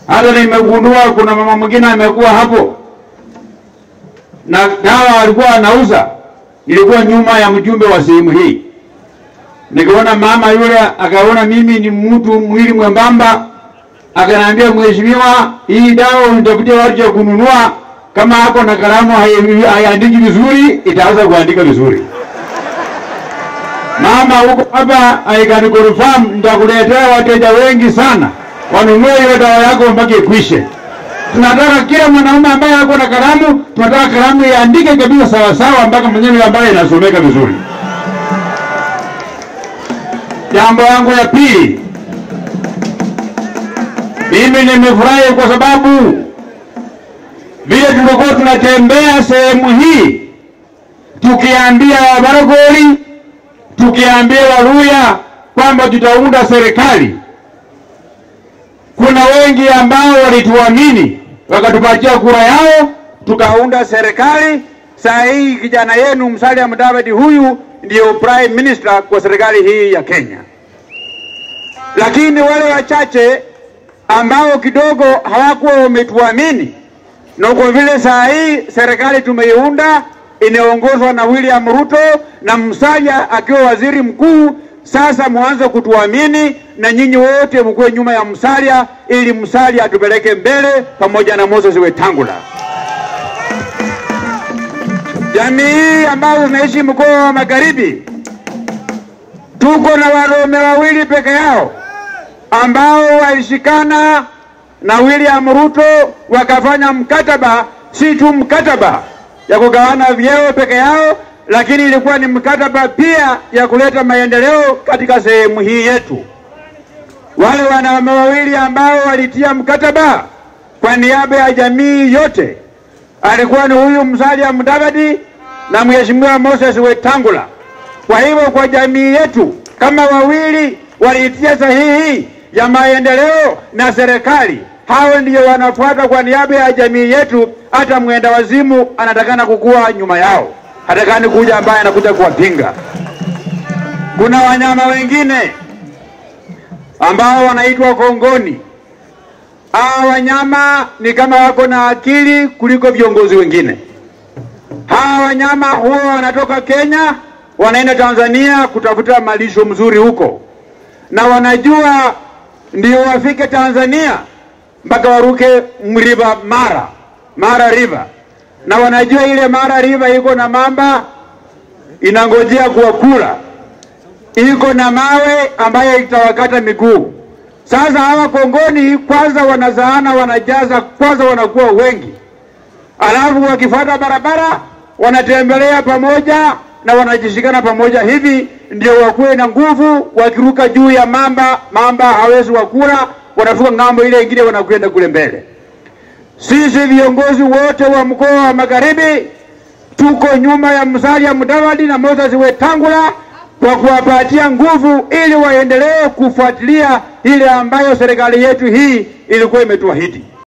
Hata nimegundua kuna mama mwingine amekuwa hapo na dawa alikuwa anauza, ilikuwa nyuma ya mjumbe wa sehemu hii. Nikaona mama yule akaona mimi ni mtu mwili mwembamba, akaniambia mheshimiwa, hii dawa unitafutie watu ya kununua, kama hako na kalamu hai- haiandiki vizuri, itaanza kuandika vizuri. Mama huko hapa I can confirm, nitakuletea wateja wengi sana wanunue hiyo dawa yako mpaka ikwishe. Tunataka kila mwanaume ambaye ako na kalamu, tunataka kalamu iandike kabisa sawa sawa mpaka maneno ambayo inasomeka vizuri. Jambo yangu ya pili, mimi nimefurahi kwa sababu vile tulikuwa tunatembea sehemu hii tukiambia Wabaragoli, tukiambia Waluya kwamba tutaunda serikali, kuna wengi ambao walituamini wakatupatia kura yao, tukaunda serikali. Saa hii kijana yenu Musalia Mudavadi huyu ndio prime minister kwa serikali hii ya Kenya, lakini wale wachache ambao kidogo hawakuwa wametuamini, na kwa vile saa hii serikali tumeiunda inaongozwa na William Ruto na Musalia akiwa waziri mkuu. Sasa mwanze kutuamini na nyinyi wote mkuwe nyuma ya Musalia ili Musalia atupeleke mbele pamoja na Moses Wetangula. Jamii hii ambayo zinaishi mkoa wa Magharibi, tuko na wanaume wawili peke yao ambao walishikana na William Ruto wakafanya mkataba, si tu mkataba ya kugawana vyeo peke yao, lakini ilikuwa ni mkataba pia ya kuleta maendeleo katika sehemu hii yetu. Wale wanaume wawili ambao walitia mkataba kwa niaba ya jamii yote alikuwa ni huyu Musalia Mudavadi na Mheshimiwa Moses Wetangula. Kwa hivyo kwa jamii yetu kama wawili waliitia sahihi ya maendeleo na serikali, hao ndio wanafuata kwa niaba ya jamii yetu. Hata mwenda wazimu anatakana kukuwa nyuma yao, hatakani kuja ambaye anakuja kuwapinga. Kuna wanyama wengine ambao wanaitwa kongoni. Hawa wanyama ni kama wako na akili kuliko viongozi wengine. Hawa wanyama huwa wanatoka Kenya wanaenda Tanzania kutafuta malisho mzuri huko, na wanajua ndio wafike Tanzania mpaka waruke mriva Mara, Mara River, na wanajua ile Mara River iko na mamba inangojea kuwakula, iko na mawe ambayo itawakata miguu. Sasa hawa kongoni kwanza wanazaana, wanajaza kwanza, wanakuwa wengi, alafu wakifuata barabara wanatembelea pamoja na wanajishikana pamoja hivi, ndio wakuwe na nguvu. Wakiruka juu ya mamba, mamba hawezi wakula, wanavuka ng'ambo ile ingine, wanakwenda kule mbele. Sisi viongozi wote wa mkoa wa Magharibi tuko nyuma ya Musalia Mudavadi na Moses Wetangula kwa kuwapatia nguvu ili waendelee kufuatilia ile ambayo serikali yetu hii ilikuwa imetuahidi.